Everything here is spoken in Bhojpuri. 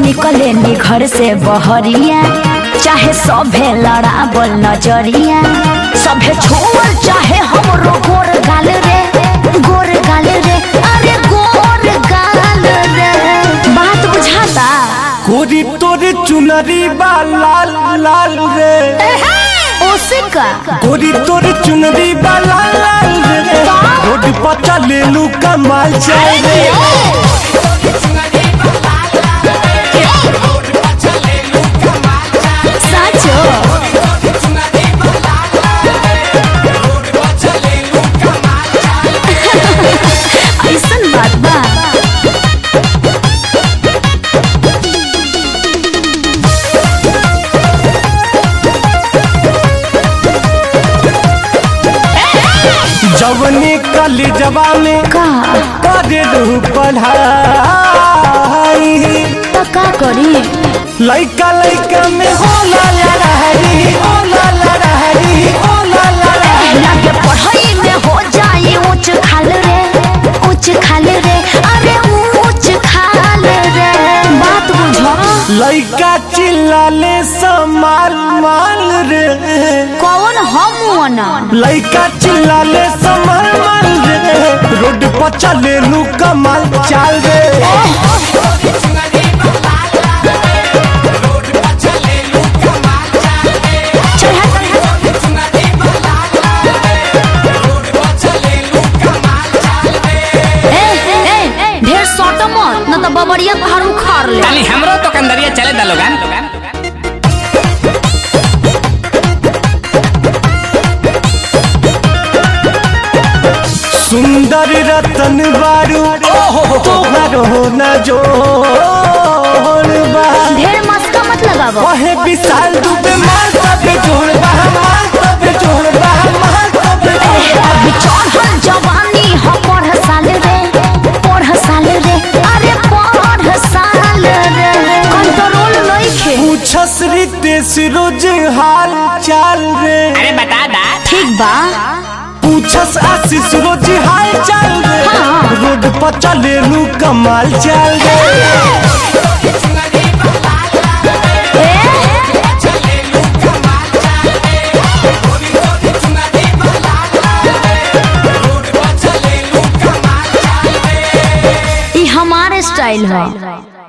निकले नी घर से बहरिया चाहे सभे लड़ाबल नजरिया सभे छोड़ चाहे हमरो गोर गाल रे गोर गाल रे अरे गोर गाल रे बात बुझाता गोरी तोरे चुनरी बा लाल लाल रे ओसे का गोरी तोरे चुनरी बा लाल लाल रे रोड पर चले लू कमाल चाय रे साचो ऐसन बात बा जवनी कली जवानी का करे रहू पढ़ाई तो का करी लइका लइका में होला लड़ाई होला लड़ाई होला लड़ाई लगे पढ़ाई में हो जाए ऊंच खाल रे ऊंच खाल रे अरे ऊंच खाल रे बात बुझो लइका चिल्लाले समाल माल रे कौन हम ना लइका चिल्लाले समाल माल रे रोड पर चले लू कमाल चाल रे ए ए ढेर सट मत न तो बबरिया घर उखाड़ ले ताली हमरो तो कंदरिया चले दा लोगन सुंदर रतन बारू तोहर हो न जोड़ बा ढेर मस्का मत लगावो ओहे विशाल दुबे मार तबे जोड़ बा मार तबे जोड़ बा मार तबे जोड़ बा अभी चढ़ल जवानी हो पढ़ साल रे पढ़ साल रे अरे पढ़ साल रे कंट्रोल नइखे पूछस रितेश रोज हाल चाल रे अरे बता दा ठीक बा पूछस आशीष रोज हाल चाल रे हाँ। रोड पर चले लू कमाल चाल रे ई हमारे स्टाइल है